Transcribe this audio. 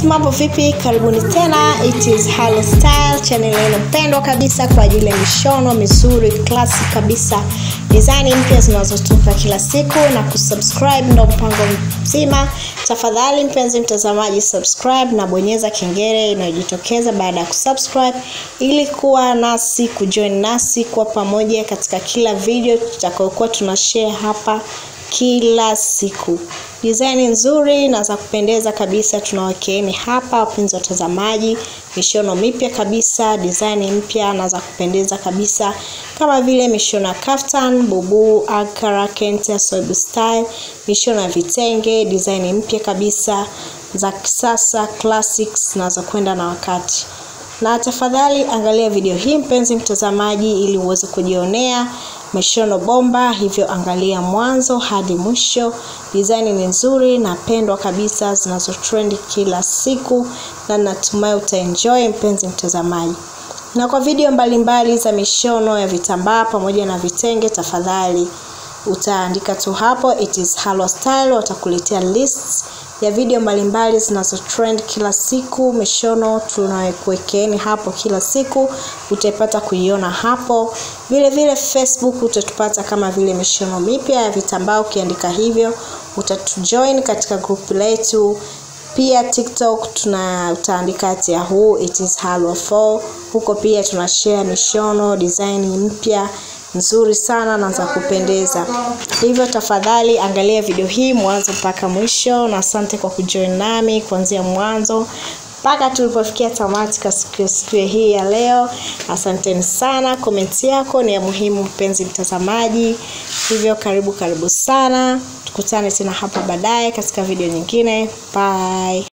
mambo vipi karibuni tena it is Halo style channel yenu pendwa kabisa kwa ajili ya mishono mizuri klasi kabisa design mpya zinazotoka kila siku na kusubscribe ndo mpango mzima tafadhali mpenzi mtazamaji subscribe na bonyeza kengele inayojitokeza baada ya kusubscribe ili kuwa nasi kujoin nasi kuwa pamoja katika kila video tutakayokuwa tunashare hapa kila siku design nzuri na za kupendeza kabisa tunawakeeni hapa wapenzi watazamaji mishono mipya kabisa design mpya na za kupendeza kabisa kama vile mishono ya kaftan bubu ankara kente soibu style mishono ya vitenge design mpya kabisa za kisasa classics na za kwenda na wakati na tafadhali angalia video hii mpenzi mtazamaji ili uweze kujionea mishono bomba hivyo angalia mwanzo hadi mwisho design ni nzuri na pendwa kabisa zinazotrendi kila siku na natumai utaenjoy mpenzi mtazamaji na kwa video mbalimbali mbali za mishono ya vitambaa pamoja na vitenge tafadhali utaandika tu hapo it is Halo Style watakuletea lists ya video mbalimbali zinazotrend kila siku mishono tunayokuwekeeni hapo kila siku utaipata kuiona hapo vile vile facebook utatupata kama vile mishono mipya ya vitambaa ukiandika hivyo utatujoin katika grupu letu pia tiktok tuna utaandika at yahoo it is halwa 4 huko pia tunashare mishono design mpya nzuri sana na za kupendeza hivyo tafadhali angalia video hii mwanzo mpaka mwisho na asante kwa kujoin nami kuanzia mwanzo mpaka tulipofikia tamati kwa siku, siku hii ya leo asanteni sana komenti yako ni ya muhimu mpenzi mtazamaji hivyo karibu karibu sana tukutane tena hapa baadaye katika video nyingine bye